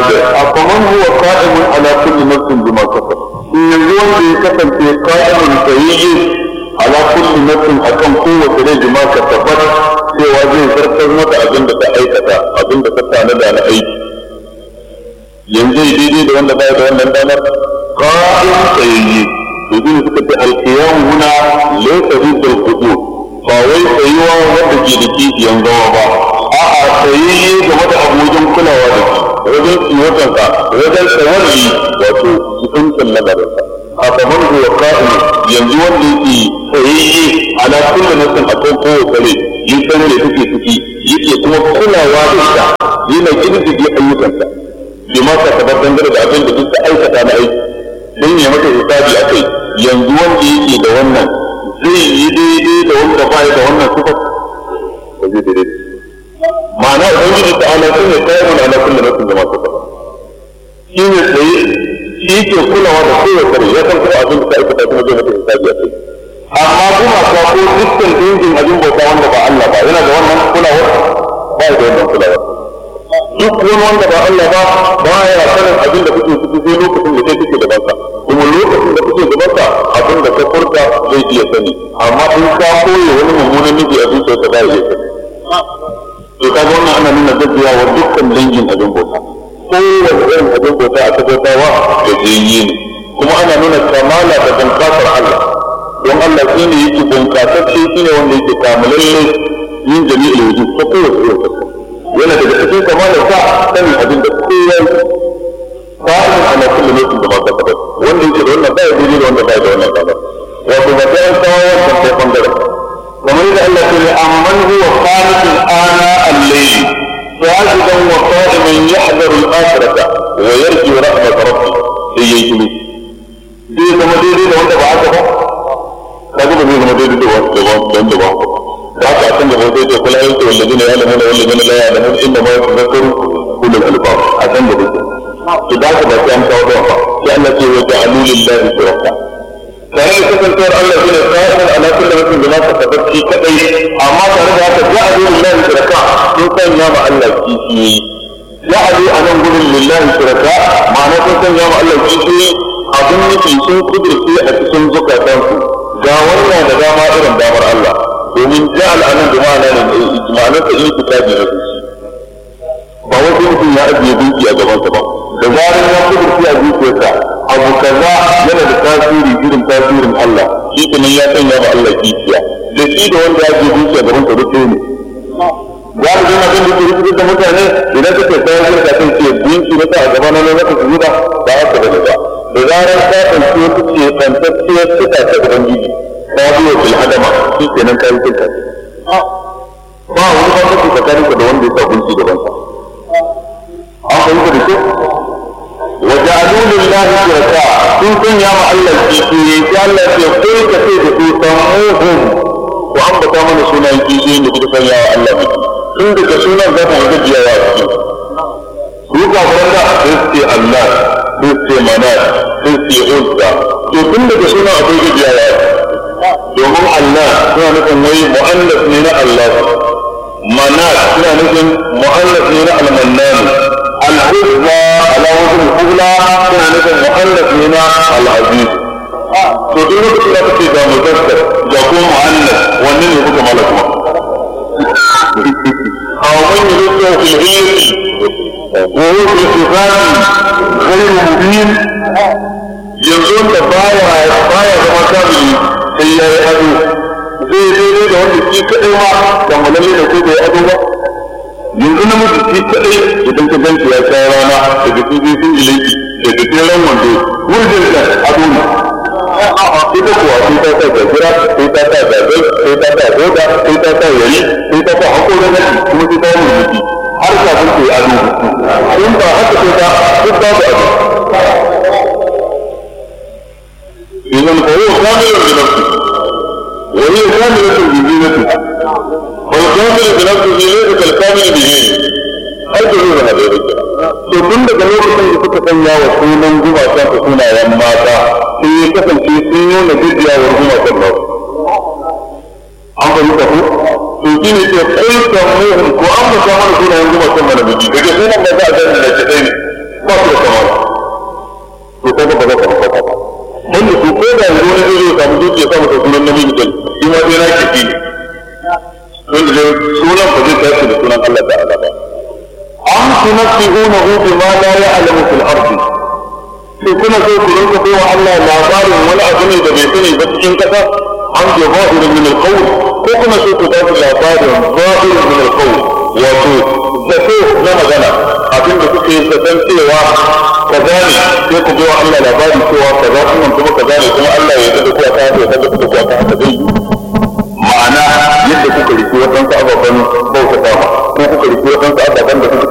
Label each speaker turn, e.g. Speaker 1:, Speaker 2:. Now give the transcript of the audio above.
Speaker 1: أفمن هو قائم على كل نفس بما كسب إن يزول بكسب في قائم سيئ على كل نفس أكم قوة رجل ما كسبت cewa zai zartar mata abin da ta aikata abin da ta tanada na aiki yanzu daidai da wanda baya da wannan damar qa'im sayyi to din suka ce alqiyam huna laysa rid al-qudur ba wai tsayuwa wanda ke da kifiyan gawa ba a'a sayyi game da abokin kulawa da shi wajen tsiyotansa wajen tawalli wato cikin lagarinsa a kamar huwa qa'im yanzu wanda yake sayyi ala kulli nafsin akan kowace rai yi san da take ciki yake kuma kulawa da ita yana kirkige ayyukansa bima ka tabar dangane da abin da duk aikata na aiki don ya maka hisabi a kai yanzu wanda yake da wannan zai yi daidai da wanda ba da wannan sifar ba zai daidai ma'ana ubangiji ta ala sun ne kayan mana ala kullum nasin da masu sifar shi ne tsaye shi ke kulawa da kowace rai ya san kuma abin da ta aikata kuma zai maka hisabi a kai amma kuma ka ko dukkan dangin abin bauta wanda ba Allah ba yana da wannan kulawar ba da wannan kulawar duk wani wanda ba Allah ba ba ya sanin abin da kuke ciki sai lokacin da kai kike da banka kuma lokacin da kuke da banka abin da ka furta zai iya sani amma in ka koyi wani mummunan miji a zuciyarka ba ya iya sani to ka ga wannan ana nuna gajiya wa dukkan dangin abin bauta kowane irin abin bauta aka bautawa da jayyi ne kuma ana nuna kamala da bunkasar Allah don Allah shi ne yake bunkasacce shi ne wanda yake kamalalle yin jami'in wujud ta kowace irin fuska yana daga cikin kamalar sa sanin abin da kowa fa'in ana kullum lokacin da ba ka taɓa wanda yake da wannan baya daidai da wanda baya da wannan ba wato ba sai an kawo wancan sai bangaren kamar yadda Allah ya ce amman huwa qanitun ana al-layl sa'idan wa qa'iman yahdharu al-akhirata wa yarju rahmat rabbih sai yayi kimi zai zama daidai da wanda ba haka ba kaga ba zai zama daidai da wanda ba haka ba haka a can da hoto ce kula yanke wallazina ya lamuna wallazina la ya lamuna inda ma yatazakkaru ulul albab a can da hoto to da haka ba sai an kawo ba sai Allah ce wa ja'alu lillahi shuraka tare da kasancewar Allah shi ne sa'in ala kulli mutum da nasa tabbaci kadai amma tare da haka ja'alu lillahi shuraka sun sanya ma Allah kishiyoyi ja'alu a nan gurin lillahi shuraka ma'ana sun sanya ma Allah kishiyoyi abin nufi sun kudurce a cikin zukatansu ga wannan da dama irin damar Allah domin ja'al anan da ma'ana ne ma'anar ta ilmi kitabi na zuci ba wasu mutum ya ajiye duki a gabansa ba da zarar ya kudurci a zuciyarsa abu kaza yana da tasiri irin tasirin Allah shi kuma ya sanya ma Allah kishiya da shi da wanda ya ajiye duki a gabansa duk ne galibin abin da ke rikitar da mutane idan suke kawo shirka kan ce dinki na a gaba na na maka su zuba ba haka bane ba da zarar ka ɗauki wata ce tsantacciyar suka ta ubangiji ka biyo bil adama shi kenan kai kinta ba wani ba kake tsakanin ka da wanda ya sabunci gaban ka an fahimta da kyau wa ja'alu lillahi shuraka sun sanya ma Allah kishiye sai Allah ya kai ka sai da su samuhum ku ambata mana sunan kishiye da kuka sanya wa Allah miki tun daga sunan za ta yi gajiyawa a cikin su ka fara sai ce Allah sai ce manat sai ce uzza to tun daga sunan akwai gajiyawa domin Allah suna nufin wai mu'annas ne na Allah manat suna nufin mu'annas ne na al-mannan al-uzza ala wajhi al-qibla suna nufin mu'annas ne na al-aziz to duk lokacin da kake da mudakkar da kuma mu'annas wanne ne kuka mala kuma aw man yuridu fil hilmi wa huwa fi sifati ghayr mubin yanzu da baya baya zama kamili sai ya yi ado zai daidai da wanda shi kaɗai ma da malalle da ko bai ado ba yanzu na mutu shi kaɗai idan ka ganci ya sha rana da gaske zai sun ilaki da gajeren wando wurin da ado ne ita kuwa sai ta sa gajira sai ta sa gagai sai ta sa goda sai ta sa yari sai ta sa hakorin nasi kuma sai ta yi mulki har kafin ta yi ado in ba haka sai ta duk babu ado إذا فهو كامل بنفسه وهي كاملة بزينتها والكامل بنفسه ليس كالكامل بدينه ai da zuwa da yake to tun daga lokacin da suka sanya wa sunan gumaka su sunayen mata sai ya kasance sun nuna gajiyawar gumakan nan an fahimta ko to shi ne ce kai kan muhun ko an musa mana sunayen gumakan mana biki daga sunan da za a gani da ke ɗaya masa sunan namiji din shi ma dai na kifi ne wanda dai sunan ba zai tashi da sunan Allah ta'ala ba am tunabbihunahu bima la ya'lamu fil ardi sai kuna so ku rinka bai wa Allah labarin wani abu ne da bai sani ba cikin kasa an ke zahirin min alqawl ko kuna so ku ba labarin zahirin min alqawl wato zato na magana abin da kuke zaton cewa kaza ne sai ku bai wa Allah labarin cewa kaza kuma kuma kaza ne kuma Allah ya yarda da ku aka haka ya yarda da ku aka haka dai ma'ana yadda kuka riki waɗansu ababen bauta dama ko kuka riki waɗansu ababen da kuka